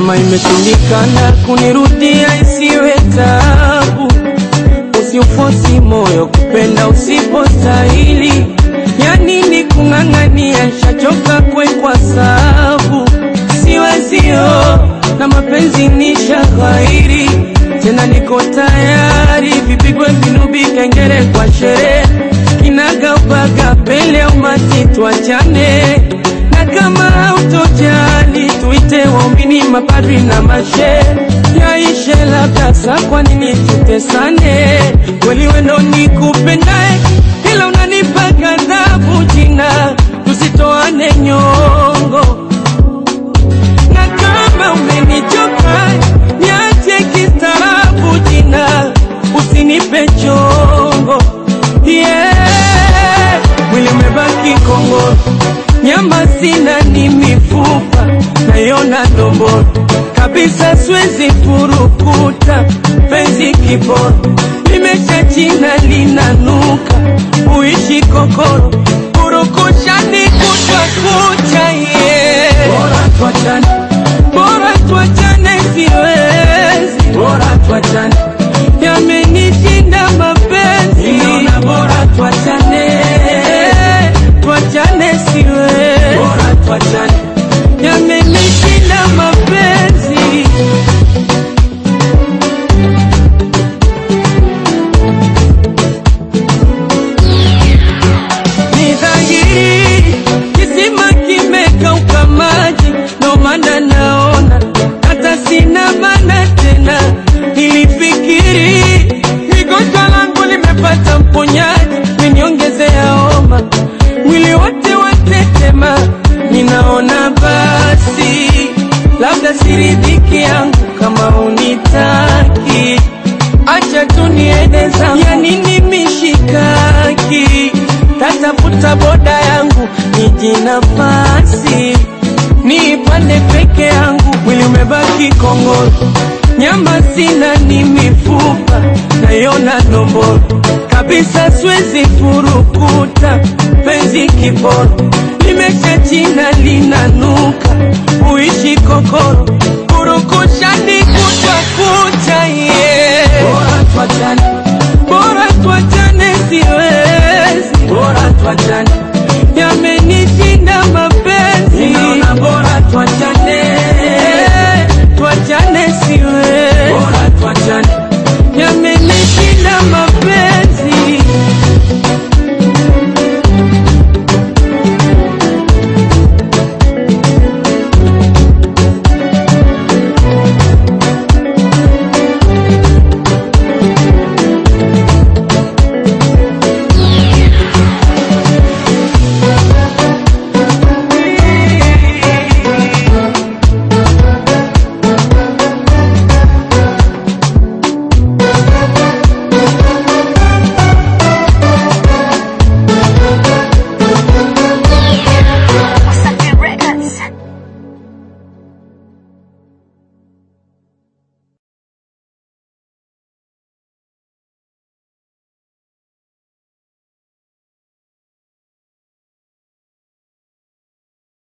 kama imeshindikana kunirudia isiwe tabu, usiufosi moyo kupenda usipostahili. Ya nini kung'ang'ania, shachoka kwekwa sabu, siwezio na mapenzi ni shaghairi, tena niko tayari, vipigwe vinubi, kengele kwa sherehe, kinagaubaga mbele ya umati, tuachane na kama hautojali tuite waumini, mapadri na mashe yaishe labda saa, kwa nini tutesane? Kweli wendo nikupendae, ila unanipa ghadhabu jina, tusitoane nyongo na kama umenichoka niache kistaarabu jina, usinipe chongo yeah. Mwili umebaki kongoro, nyama sina, ni mifupa nayona ndomboro kabisa, siwezi furukuta penzi kiboro, limesha china linanuka, uishi kokoro purukushani kutwa kucha yeah. Bora tuachane, bora tuachane, siwezi, bora tuachane, yamenishinda mapenzi, ninaona bora tuachane, tuachane, siwezi, bora tuachane, yamenishinda mapenzi. Ni dhahiri kisima kimekauka maji, ndo maana naona hata sina maana tena. Nilifikiri migonjwa langu limepata mponyaji, meniongezea homa, mwili wote watetema. Ninaona basi labda siridhiki yangu kama unitaki acha tu niende zangu, ya nini mishikaki? Tatafuta boda yangu niji nafasi niipande peke yangu, mwili umebaki kongoro, nyama sina, ni mifupa nayona ndomboro kabisa, siwezi furukuta penzi kiboro, limesha china linanuka, uishi kokoro, purukushani kuta